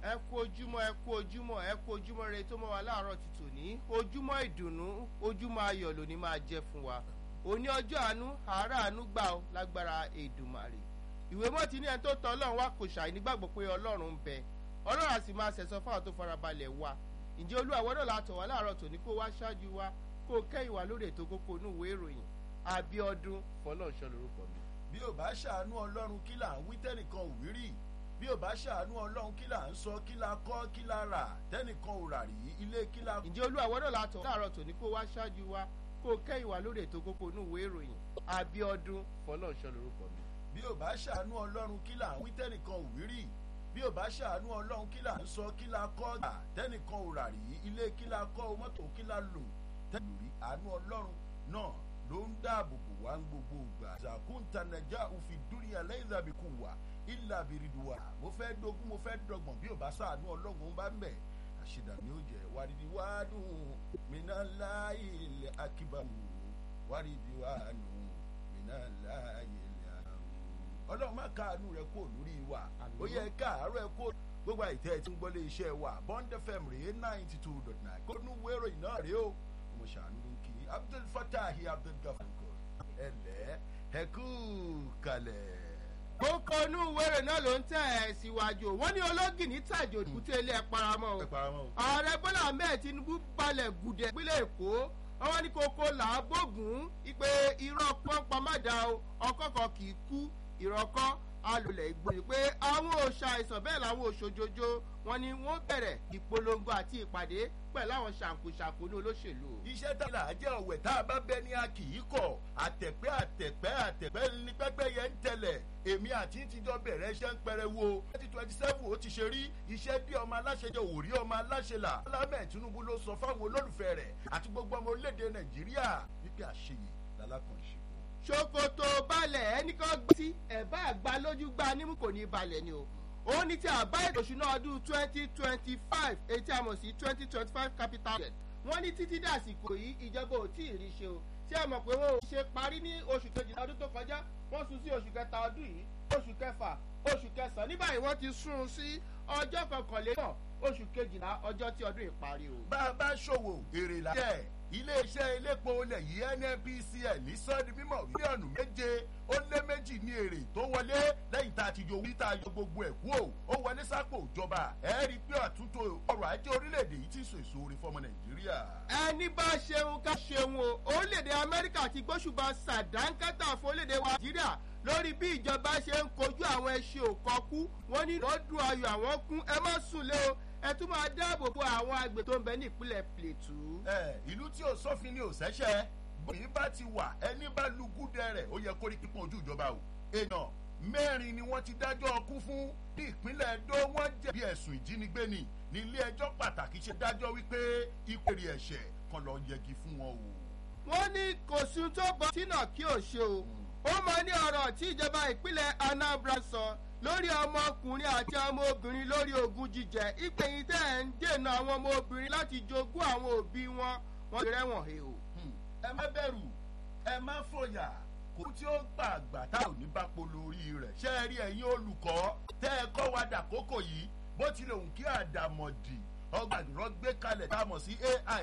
ẹ kú ojúmọ́ ẹ kú ojúmọ́ ẹ kú ojúmọ́ rẹ tó mọ́ wa láàárọ̀ ti tòní ojúmọ́ ìdùnnú ojúmọ́ ayọ̀ lóní máa jẹ́ fún wa òní ọjọ́ àánú àárá àánú gbà ó lágbára èdùmàrè ìwé mọ́ ti ní ẹni tó tọ́ ọlọ́run wá kò ṣàì nígbàgbọ́ pé ọlọ́run ń bẹ ọlọ́run àti máa ṣẹ̀sọ́ fáwọn tó farabalẹ̀ wa ǹjẹ́ olúwa wọ́dọ̀ la tọ̀ wá láàárọ̀ tòní kó wá ṣáájú wa kó kẹ́yìn wá lórí ètò kókó inú ìwé ìròyìn abiodun fọlọ́ọ̀ṣọ́ lorúkọ mi. bí ò bá ṣàánú ọlọ́run kí là ń wí tẹ́nìkan ò wí rí bí ò bá ṣàánú ọlọ́run kí là ń sọ kí la kọ́ kí la rà tẹ́nìkan ò rà rí ilé kí la. ǹjẹ́ olúwa wọ́dọ̀ la tọ̀ láàárọ̀ tòní kó wá ṣáájú wa kó kẹ́yìn wá lórí ètò kókó inú ìwé ìròyìn abiodun fọlọ́ọ̀ṣọ́ lorúkọ mi. bí ò bá ṣàánú ọlọ́run kí là ń wí tẹ́nìkan ò wí rí bí ò bá ṣàánú ọlọ́run kí là ń sọ kí la kọ́ gbà tẹ́nìkan ò rà rí ilé kí la kọ́ mọ́tò kí la lò tẹ́nìkan rí àánú ọlọ́run náà ló ń dáàbò bò wá ń gbogbo ìgbà. zakunta naija òfin dúnìyà lẹ́yìn ìdàbíkú wa ìlà bìrìdùwà mo fẹ́ dogun mo fẹ́ dọgbọ̀n bí ò bá ṣàánú ọlọ́run bá ń bẹ̀ àṣìdà ni ó jẹ́ wàrídì wàádùn mìíràn láàyè ilẹ̀ akíbàmù wàrídì wàádùn mìíràn láàyè ilẹ̀ àrùn. ọlọ́run má káàánú rẹ kó lórí wa ó yẹ káàárọ̀ ẹ kó gbogbo àìtẹ́ tí ń gbọ́lé iṣẹ́ wa bond fm rèé ninety two dot nine kó nú wérò iná rèé o mo ṣàánú ló ń kí abdul fatahi abdul gafurko ẹlẹ́ ẹ̀kú kalẹ̀ kókó inú ìwéèrè náà ló ń tẹ̀ ẹ́ síwájú wọ́n ní ológìní tàjò kúté ilé ẹ̀ paramọ́ o ààrẹ bọ́lá ahmed tinubu balẹ̀ gùdẹ̀ ìpínlẹ̀ èkó wọ́n ní kókó làágbógun ipe irọ́ pọ́npọ́n má da o ọkọ̀ọ̀kan kì í kú ìrọ̀kọ́ alùlẹ̀ ìgbòho pé àwọn òòṣà àìsàn bẹ́ẹ̀ làwọn òṣòjòjò wọn ni wọ́n bẹ̀rẹ̀ ìpolongo àti ìpàdé pẹ̀lú àwọn ṣàǹkóṣàǹkó ní olóṣèlú. iṣẹ́ tá a jẹ́ ọ̀wẹ̀ tá a bá bẹ ní a kì í kọ̀ àtẹ̀pẹ́ àtẹ̀pẹ́ àtẹ̀pẹ́ ní pẹ́pẹ́ yẹn ń tẹ̀lẹ̀ èmi àti tíjọ́ bẹ̀rẹ̀ iṣẹ́ ń pẹrẹ wo twenty twenty seven ó ti ṣe rí iṣẹ́ bí ọmọ aláṣẹ jẹ́ òrí ọmọ aláṣẹ là lámẹ̀ tinubu ló sọ fáwọn olólùfẹ́ rẹ̀ àti gbogbo ọmọ orílẹ̀-èdè nàìjíríà wípé àṣeyè lálákànṣe ṣòkòtò balẹ̀ ẹnì kan gbé sí ẹ̀bá àgbà lójú gba nímú kò ní balẹ̀ ni o ó ní tí àbá ètò ìṣúná ọdún twenty twenty five etí àmọ̀ sí twenty twenty five capital budget wọ́n ní títí dàsìkò yìí ìjọba ò tí ì rí ṣe o ṣé ẹ mọ̀ pé wọ́n ò ṣe parí ní oṣù kejìlá ọdún tó kọjá wọ́n sún sí oṣù kẹta ọdún yìí oṣù kẹfà oṣù kẹsàn-án ní báyìí wọ́n ti sún un sí ọjọ́ kọkànlélọ́gbọ̀n oṣù kejìlá ọjọ́ tí ọdún yìí parí o. bá a bá ṣòwò èrè là jẹ́ iléeṣẹ́ elépo olè yìí nnpcl ní sọ́ọ́dì mímọ̀ mílíọ̀nù méje ó lé méjì ní èrè tó wọlé lẹ́yìn tá a ti yọ tá a yọ gbogbo ẹ̀ kú o ó wọlé sápò ìjọba ẹ̀ rí i pé àtúntò ọrọ̀ ajé orílẹ̀-èdè yìí ti so èso orí fọmọ nàìjíríà. ẹni bá ṣeun ká ṣeun o orílẹ̀-èdè amẹ́ríkà ti gbóṣùbà sàdánkátà fún orílẹ̀-èdè wa nàìjíríà lórí bí ìjọba ṣe ń kojú àwọn ẹṣin òkọkú wọn ní lọ́dún ayọ̀ àwọn kún ẹ má sùn lé o ẹ tún máa dáàbò bo àwọn àgbẹ̀ tó ń bẹ ní ìpínlẹ̀ plateau. ẹ ìlú tí ò sófin ni ò sẹ́sẹ́ bóyá bá ti wà ẹni bá lu gúdẹ rẹ̀ ó yẹ kó rí pípọ́n ojú ìjọba o. èèyàn mẹ́rin ni wọ́n ti dájọ́ ọkú fún ní ìpínlẹ̀ edo wọ́n jẹ̀bi ẹ̀sùn ìjínigbé ni ní ilé ẹjọ́ pàtàkì ṣe dájọ́ wípé ìpèrè ẹ̀ṣẹ̀ kan lọ yẹgi fún wọn o. wọ́n ní kò sún tó bọ́ sínú kí ò ṣe o ó máa ní ọ̀rọ̀ tí ìjọba ìpínlẹ̀ anambra sọ lórí ọmọkùnrin àti ọmọbìnrin lórí ogun jíjẹ ìpèyìn tẹ́ ẹ̀ ń dènà àwọn ọmọbìnrin láti jogún àwọn òbí wọn wọn ti rẹ́wọ̀n he o. ẹ má bẹ̀rù ẹ má fòyà kó tí ó gbà àgbà tá ò ní bá polo orí rẹ̀ ṣé ẹ rí ẹ̀yin olùkọ́ tẹ́ ẹ kọ́ wa dàkókò yìí bó tilẹ̀ òun kí àdàmọ̀dì ọgbà ìrọ́gbé kalẹ̀ tá a mọ̀ sí ai